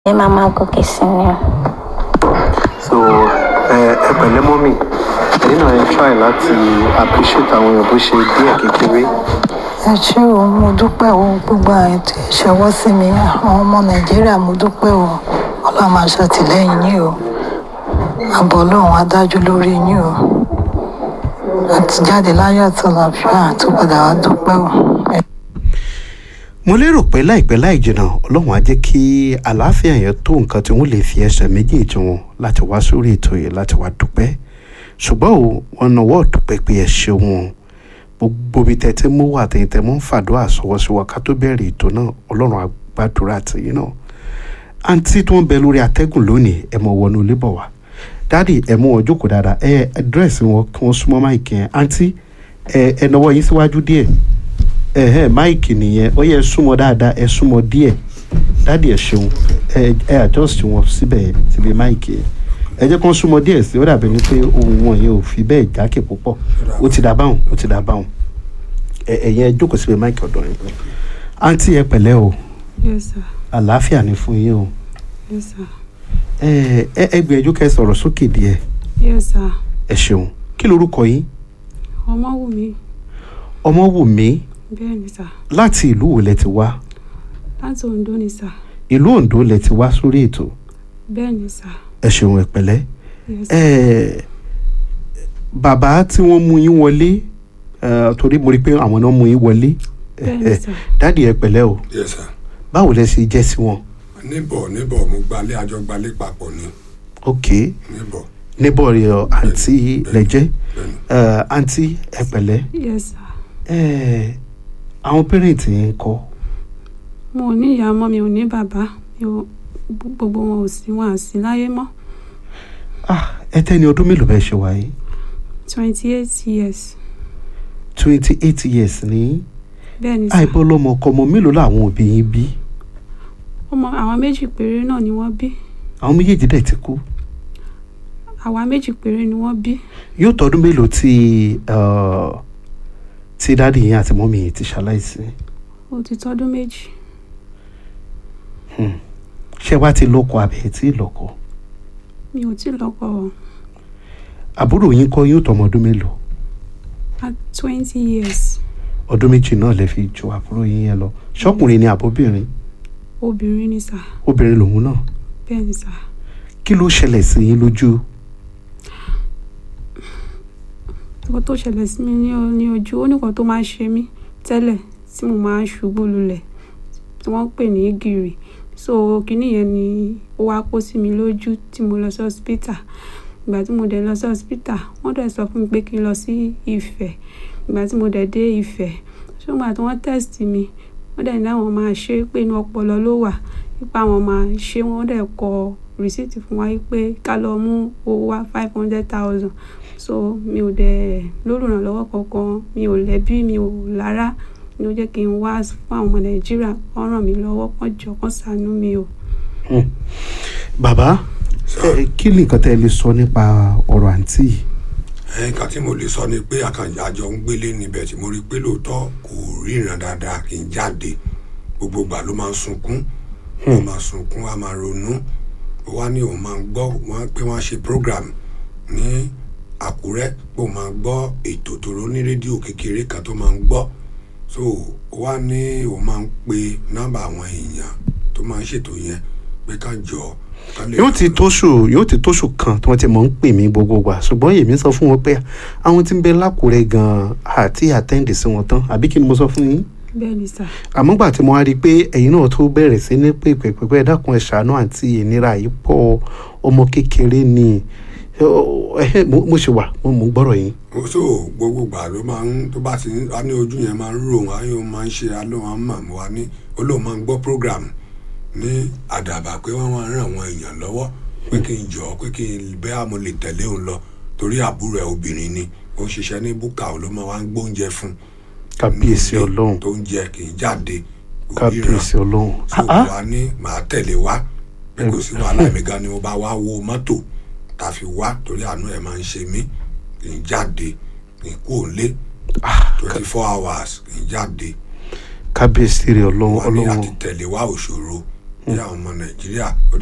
ẹ máa máa gòkè sí ni o. so ẹ ẹ pẹ̀lẹ́ mọ́mì ẹ̀yin náà ẹ try láti appreciate àwọn èèyàn bó ṣe díẹ̀ kékeré ẹ ṣé o mo dúpẹ́ o gbogbo àwọn ètò ìṣọwọ́ sí mi àwọn ọmọ nàìjíríà mo dúpẹ́ o ọlọ́run máa ṣàtìlẹ́yìn yín o àbọ̀ ọlọ́run á dájú lórí yín o àti jáde láyọ̀ àti àlàáfíà tó padà wá dúpẹ́ o. Ẹ mo lérò pé láìpẹ́ láì jìnnà ọlọ́run á jẹ́ kí àlàáfíà yẹn tó nǹkan tí wọ́n lè fi ẹsẹ̀ méjèèjì wọn láti wá sórí ètò yìí láti wá dúpẹ́ ṣùgbọ́n o wọn náwó dúpẹ́ pé ẹ ṣeun o gbogbo ibi tẹ́tẹ́ mú wà tẹ́tẹ́ mú ń fàdúrà sọwọ́sọwọ́ ká tó bẹ̀rẹ̀ ètò náà ọlọ́run á gbàdúrà tìyín náà àǹtí tó ń bẹ lórí atẹ́gùn lónìí ẹ mọ wọnú ilé bọ̀ wá dáàdì ẹ mú wọn jókòó dáadáa ẹ dírẹ́sì wọn kí wọ́n súnmọ́ máìkì yẹn àǹtí ẹ ẹ nawọ́ yín síwájú díẹ̀ ẹhẹ máìkì nìyẹn ó yẹ súnmọ́ dáadáa ẹ súnmọ́ díẹ̀ dáàdì ẹ ṣeun ẹ ẹ adjust wọn síbẹ̀ síbi máìkì yẹn ẹ jẹ́ kó súnmọ́ díẹ̀ sí ó dàbí ni pé ohun wọn yẹn ò fi bẹ́ẹ̀ jákè púpọ̀ ó ti dà báwọn ó ti dà báwọn ẹ ẹ̀yẹn ẹ jókòó síbi máìkì ọ̀dọ̀ yẹn àǹtí ẹ pẹ̀lẹ́ o Yes, sir. àlàáfíà ni fún yín o Yes, sir. ẹ ẹ ẹ gbìyànjú kẹ́ sọ̀rọ̀ sókè díẹ̀ Yes, sir. ẹ ṣeun kí lorúkọ yín Ọmọwùmí. Ọmọwùmí Bẹ́ẹ̀ ni, sir. láti ìlú wo lẹ ti wá Láti Oǹdó ni, sir. ìlú Oǹdó lẹ ti wá sórí ètò Bẹ́ẹ̀ ni, sir. ẹ ṣeun ẹ pẹ̀lẹ́ Yes, sir. ẹ bàbá tí wọ́n mú yín wọlé ẹ, torí mo rí i pé àwọn náà mú yín wọlé Bẹ́ẹ̀ ni, sir. dáàdi ẹ pẹ̀lẹ́ o yes sir báwo lẹ ṣe jẹ́ sí wọn níbọ̀ níbọ̀ mo gbalé àjọ gbalé papọ̀ ni ok níbọ̀ níbọ̀ rẹ ọ àǹtí lẹ́jẹ́ bẹ́ẹ̀ni ẹ, àǹtí ẹ pẹ̀lẹ́ Yes, sir. ẹ, àwọn pẹ́rẹ́ǹtì yẹn kọ́ Mo ò ní ìyá ọmọ mi ò ní bàbá. Mi ò gbogbo wọn ò sí wọn à sí láyé mọ́. ah ẹ tẹ́ni ọdún mélòó bẹ́ẹ̀ ṣe wáyé twenty eight years. twenty eight years ní Bẹ́ẹ̀ ni, sir. àìbọ́ lọ́mọ ọkọ ọmọ mélòó làwọn òbí yín bí Ọmọ àwọn méjì péré náà ni wọ́n bí. àwọn méjèèjì dẹ̀ ti kú Àwa méjì péré ni wọ́n bí. yóò tọdún mélòó tí uh, tí dáàdi yín àti mọ́mí yín ti ṣaláìsí Ó ti tọ́dún méjì. ṣé wàá ti lọ́kọ àbẹ̀ tí ì lọ́kọ Mi ò tí ì lọ́kọ o. àbúrò yín kọ́ yóò tọmọ ọdún mélòó At twenty years. ọdún méjì náà lè fi ju àbúrò yín yẹn lọ ṣọkùnrin ni àbóbìnrin Obìnrin ni, sir. obìnrin lòun náà Bẹ́ẹ̀ ni, sir. kí ló ṣẹlẹ̀ sí yín lójú nǹkan tó ṣẹlẹ̀ sí mi ní o- ní ojú ó nìkan tó máa ń ṣe mí tẹ́lẹ̀ tí mo máa ń ṣubú lulẹ̀ tí wọ́n ń pè ní gìrì so kinní yẹn ni ó wá kó sí mi lójú tí mo lọ sí hospital ìgbà tí mo dẹ̀ lọ sí hospital wọ́n dẹ̀ sọ fún mi pé kí n lọ sí Ifẹ̀ ìgbà tí mo dẹ̀ dé Ifẹ̀ ṣùgbọ́n tí wọ́n test mi wọ́n dẹ̀ ní àwọn máa ṣe é pé inú ọpọlọ ló wà nípa àwọn máa ṣe wọ́n dẹ̀ kọ rìsíìtì fún wa pé ká lọ mú owó wá five hundred thousand so mi ò dẹ̀ lólùrànlọ́wọ́ kankan mi ò lẹ́bí mi ò lára ni ó jẹ́ kí n wá fún àwọn ọmọ nàìjíríà kán ràn mí lọ́wọ́ kán jọ kán ṣàánú mi o. bàbá ẹ, kí ni nǹkan tẹ́ ẹ lè sọ nípa ọ̀rọ̀ àǹtí yìí nǹkan tí mo lè sọ ni pé àkànjá àjọ ń gbélé níbẹ̀ tí mo rí i pé lóòótọ́ kò ríran dáadáa kì í jáde gbogbo ìgbà ló máa ń sunkún ó máa sunkún á máa ronú ó wá ní òun máa ń gbọ́ wọ́n pé wọ́n á ṣe program ní Àkúrẹ́ pé òun máa ń gbọ́ ètò tòró ní rédíò kékeré kan tó máa ń gbọ́ so ó wá ní òun máa ń pe nọ́mbà àwọn èèyàn tó máa ń ṣètò yẹn pé ká jọ ká lè yóò ti tóṣù yóò ti tóṣù kan tí wọ́n ti mọ̀ ń pè mí gbogbo gbà ṣùgbọ́n èmi sọ fún wọn pé àwọn tí ń bẹ lákùrẹ́ gan-an àti àtẹ́ǹdì sí wọn tán àbí kí ni mo sọ fún yín bẹ́ẹ̀ ni sà àmọ́ gbà tí mo wá rí i pé ẹ̀yin náà tó bẹ̀rẹ̀ sí ní pèpè pẹ̀pẹ́ ẹ dákun ẹ ṣàánú àǹtí ìnira yìí pọ̀ ọmọ kékeré ni Ọ, ẹhẹ́, mo mo ṣe wà mo mo ń gbọ́rọ̀ yín ó so gbogbo gbà ló máa ń tó bá ti ń á ní ojú yẹn máa ń rò wọn á yóò máa ń ṣe alóhùn àmà mo wá ní ó lóun máa ń gbọ́ program ní àdàbà pé wọ́n máa ń ràn àwọn èèyàn lọ́wọ́ pé kí n jọ pé kí n bẹ́ẹ̀ mo lè tẹ̀lé òun lọ torí àbúrò ẹ̀ obìnrin ni ó ń ṣiṣẹ́ ní búkà ó ló máa wá ń gbóúnjẹ fún kábíyèsí nílé ọlọ́run tó ń jẹ kì í jáde kò ríran kábíyèsí ọlọ́run so Ah, ah. wa ní màá tẹ̀lé wa pé kò sí wàhálà mi gan ni mo bá wá wo mọ́tò tá a fi wá torí àánú ẹ̀ máa ń ṣe mí kì í jáde kì í kú òǹlé twenty four hours kì í jáde kábíyèsí rẹ ọlọ́run wà ní ọlọ́run àti tẹ̀lé wa òṣòro bí àwọn ọmọ nàìjíríà ó